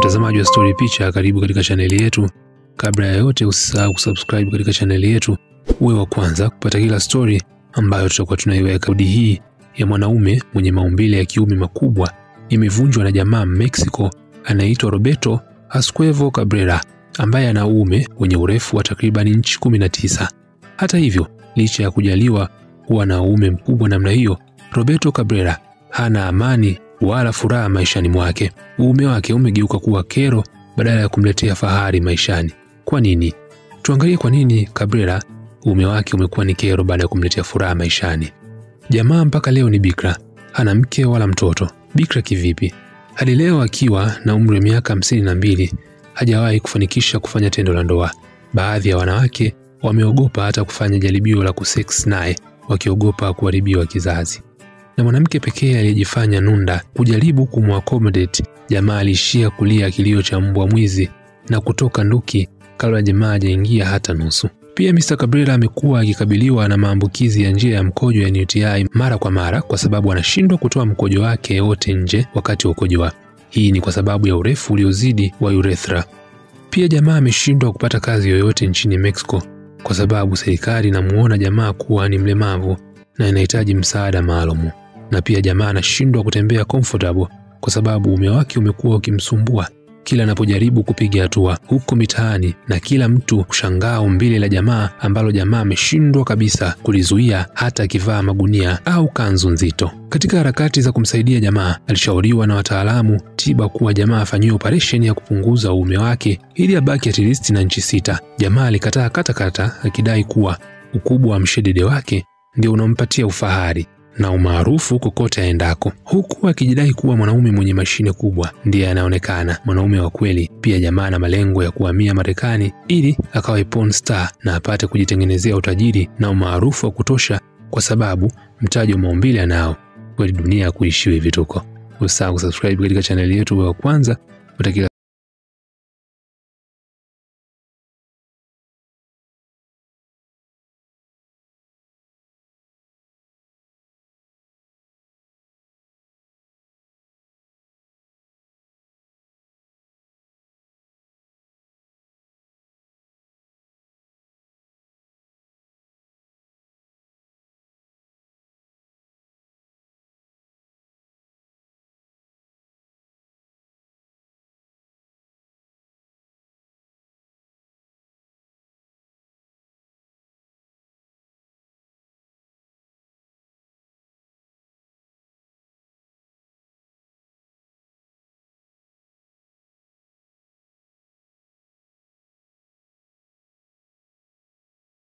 Mtazamaji wa Story Picha, karibu katika chaneli yetu. Kabla ya yote, usisahau kusubscribe katika chaneli yetu uwe wa kwanza kupata kila story ambayo tutakuwa tunaiweka. Kodi hii ya mwanaume mwenye maumbile ya kiume makubwa imevunjwa na jamaa Mexico anaitwa Roberto Asquevo Cabrera ambaye ana uume wenye urefu wa takribani inchi 19. Hata hivyo, licha ya kujaliwa kuwa na uume mkubwa namna hiyo, Roberto Cabrera hana amani wala furaha maishani mwake. Uume wake umegeuka kuwa kero badala ya kumletea fahari maishani. Kwa nini? Tuangalie kwa nini Cabrera uume wake umekuwa ni kero baada ya kumletea furaha maishani. Jamaa mpaka leo ni bikra, hana mke wala mtoto. Bikra kivipi? Hadi leo akiwa na umri wa miaka hamsini na mbili hajawahi kufanikisha kufanya tendo la ndoa. Baadhi ya wanawake wameogopa hata kufanya jaribio la kusex naye, wakiogopa kuharibiwa kizazi. Na mwanamke pekee aliyejifanya nunda kujaribu kumwaccommodate jamaa aliishia kulia kilio cha mbwa mwizi na kutoka nduki kabla jamaa hajaingia hata nusu. Pia Mr. Cabrera amekuwa akikabiliwa na maambukizi ya njia ya mkojo ya UTI mara kwa mara kwa sababu anashindwa kutoa mkojo wake wote nje wakati wa ukojoa. Hii ni kwa sababu ya urefu uliozidi wa urethra. Pia jamaa ameshindwa kupata kazi yoyote nchini Mexico kwa sababu serikali inamuona jamaa kuwa ni mlemavu na inahitaji msaada maalumu. Na pia jamaa anashindwa kutembea comfortable kwa sababu uume wake umekuwa ukimsumbua kila anapojaribu kupiga hatua huko mitaani, na kila mtu kushangaa umbile la jamaa ambalo jamaa ameshindwa kabisa kulizuia hata akivaa magunia au kanzu nzito. Katika harakati za kumsaidia jamaa, alishauriwa na wataalamu tiba kuwa jamaa afanyiwe operesheni ya kupunguza uume wake ili abaki at least na inchi sita. Jamaa alikataa katakata, akidai kuwa ukubwa wa mshedede wake ndio unampatia ufahari na umaarufu kokote aendako, huku akijidai kuwa mwanaume mwenye mashine kubwa ndiye anaonekana mwanaume wa kweli. Pia jamaa na malengo ya kuhamia Marekani ili akawe porn star na apate kujitengenezea utajiri na umaarufu wa kutosha, kwa sababu mtaji wa maumbile anao. Kweli dunia ya kuishiwa vituko. Usisahau kusubscribe katika chaneli yetu wa kwanza utakila